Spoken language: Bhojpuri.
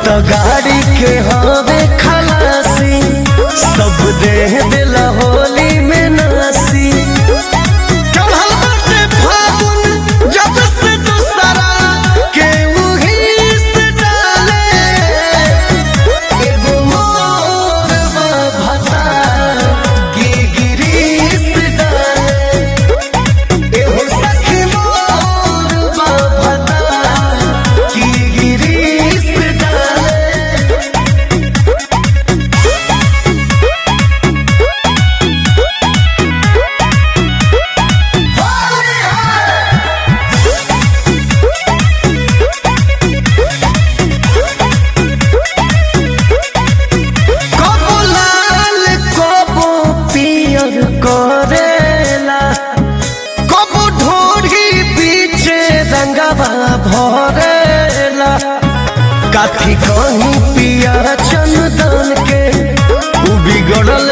तो गाड़ी के हवे खलासी सब दे दिला होली में नासी कमल बाटे फागुन जब से दूसरा के उही से डाले एगो मोर बा भता गिरगिरी से डाले एहो सखी मोर बा भता गिरगिरी से डाले कबो लाल कबो पियर करेला कबो ढोरी पीछे रंगवा भरेला काठी कहीं पिया चंदन के उ बिगड़ल